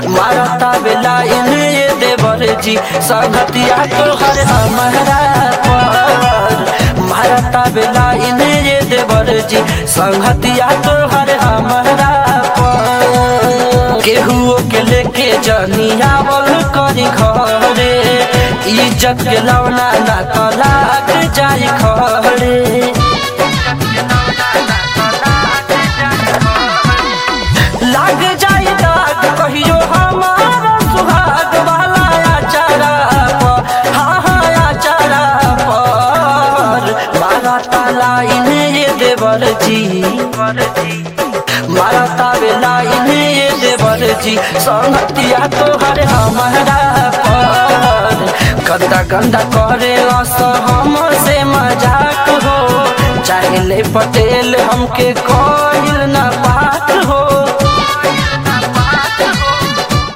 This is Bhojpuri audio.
मारता बेला इन्हें ये देवर जी संगतिया तोहर हमारा पर मारता बेला इन्हें ये देवर जी संगतिया तोहर हमारा पर केहुओ के लेके जनियावल करी घरे इज्जत के लौना ना तलाक जाई खरे लाग जाई दाग कहियो हमारा सुहाग वाला आचारा पर हाँ हाँ आचारा पर मारा ताला इन्हें ये देवर जी मारा तावेला इन्हें ये देवर जी संगतिया तोहर हमारा पर गंदा गंदा करे अस हमसे मजाक हो चाहे ले पटेल हमके कोइल ना बात हो